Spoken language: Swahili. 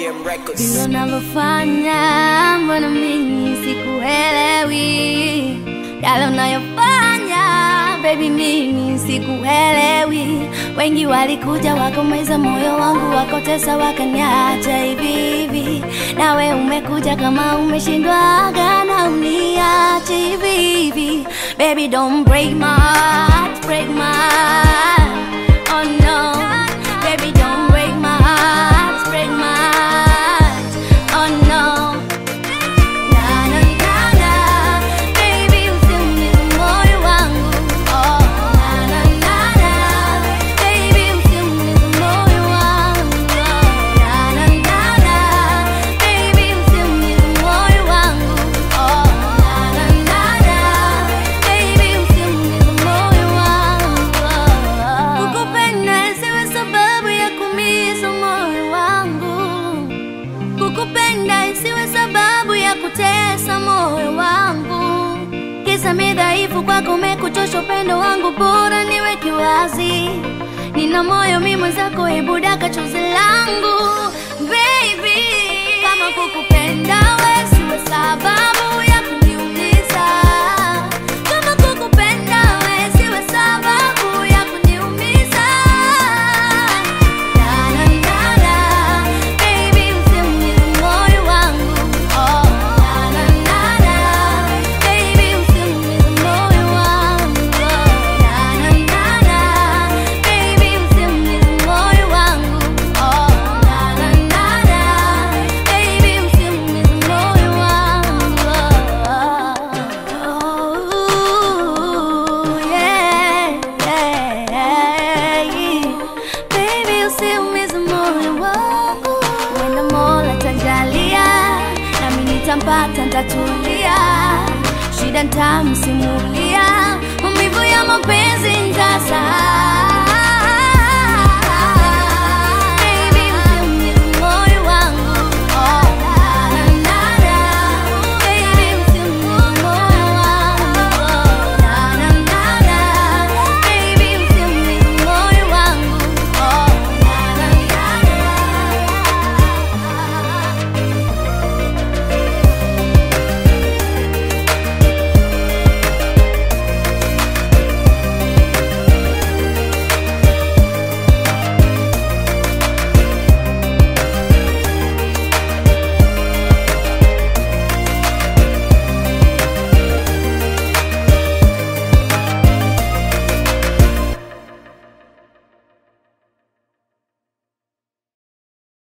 ODM Records. Vile unavyofanya mbona mimi sikuelewi, yale unayofanya baby, mimi sikuelewi. Wengi walikuja wakomeza moyo wangu, wakotesa wakaniacha hivi hivi, nawe umekuja kama umeshindwaga na uniache hivi hivi. Baby don't break my heart, break my heart. Oh no, baby don't break my heart, break my heart. Oh no. Na na na na, baby usiumize moyo wangu. Oh na na na na, baby usiumize moyo wangu. Oh na na na na, baby usiumize moyo wangu. Oh na na na na, baby usiumize moyo wangu. Kukupenda isiwe sababu ya kuumiza moyo wangu kukupenda isiwe sababu ya kutesa moyo wangu. Kisa mi dhaifu kwako, umekuchosha upendo wangu, bora niweke wazi. Nina moyo mi mwenzako, hebu daka chozi langu baby. Kama kukupenda we siwe sababu ya kuniumiza. Kama kukupenda we siwe sababu ya kuniumiza. Na na na na, baby usiumize moyo wangu. Oh na na na na, baby usiumize moyo wangu. Oh na na na na, baby usiumize moyo wangu. Oh na na na na, baby usiumize moyo wangu. Oh yeah, yeah. Baby usiumize moyo wangu, wenda Mola tajalia, nami nitampata, ntatulia, shida ntamsimulia, maumivu ya mapenzi ntasahau.